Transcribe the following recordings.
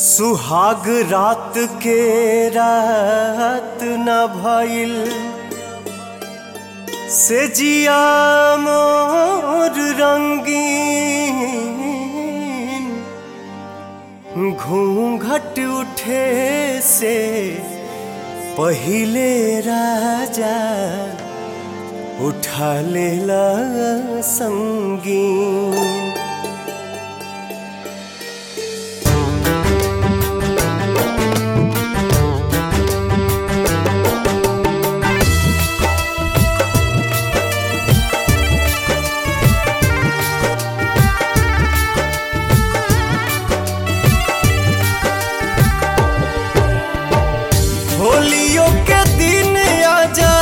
सुहाग रात के रात न भइल से जिया मोर रंगीन घूंघट उठे से पहिले राजा उठा लेला संगीन होलियों के दिन आजा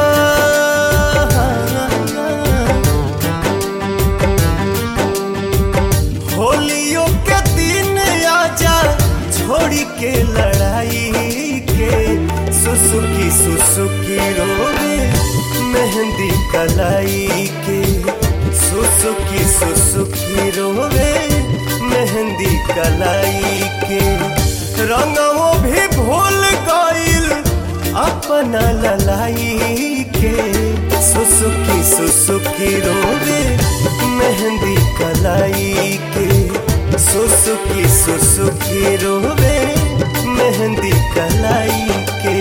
होलियों के दिन आजा छोड़ी के लड़ाई के सुसुकी सुसुकी रोवे मेहंदी कलाई के सुसुकी सुसुकी रोवे मेहंदी कलाई के रंगों भी भूल गईल अपना ललाई के सुसुकी सुसुकी रोवे मेहंदी कलाई के सुसुकी सुसुकी रोवे मेहंदी कलाई के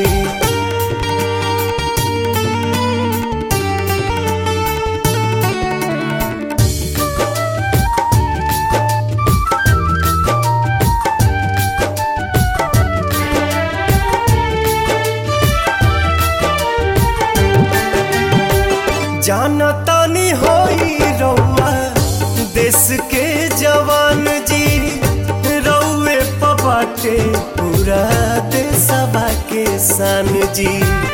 जाना तानी होई रउआ देश के जवान जी रउए पबाटे पूरा देशवा के सान जी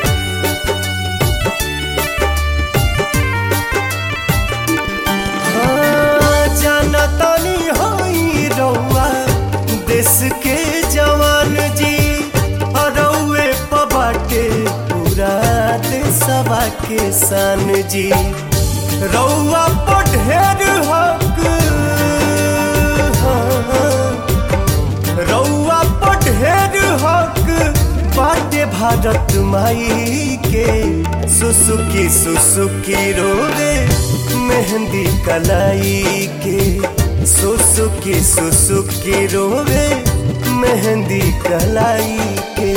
हाँ, जाना तानी होई रउआ देश के जवान जी रउए पबाटे पूरा देशवा के सान जी रउआ पर ढेर हक रउआ पर ढेर हक बाटे भारत माई के सुसुकी सुसुकी रोवे मेहंदी कलाई के सुसुकी सुसुकी रोवे मेहंदी कलाई के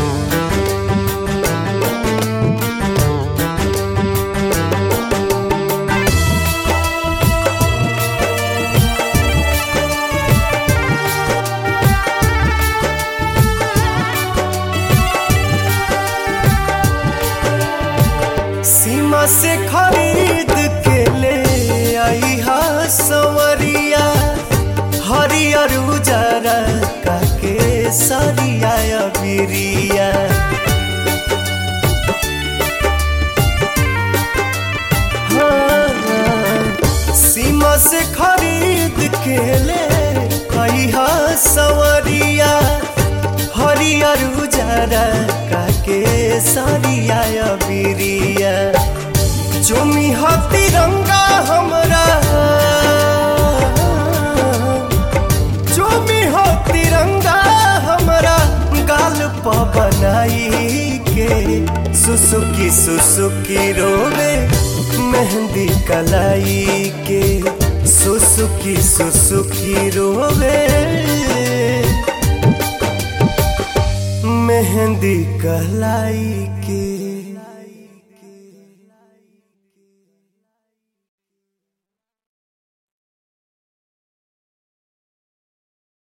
सीमा से खरीद के ले आई हा सवरिया हरियर उजरा काके सरिया बिरिया हाँ, सीमा से खरीद के ले आई हा सवरिया हरियर उजरा काके सरिया बिरिया चुमी हा तिरंगा हमरा चुमी हो तिरंगा हमरा गाल प बनाई के सुसुकी सुसुकी रोवे मेहंदी कलाई के सुसुकी सुसुकी रोवे मेहंदी कलाई के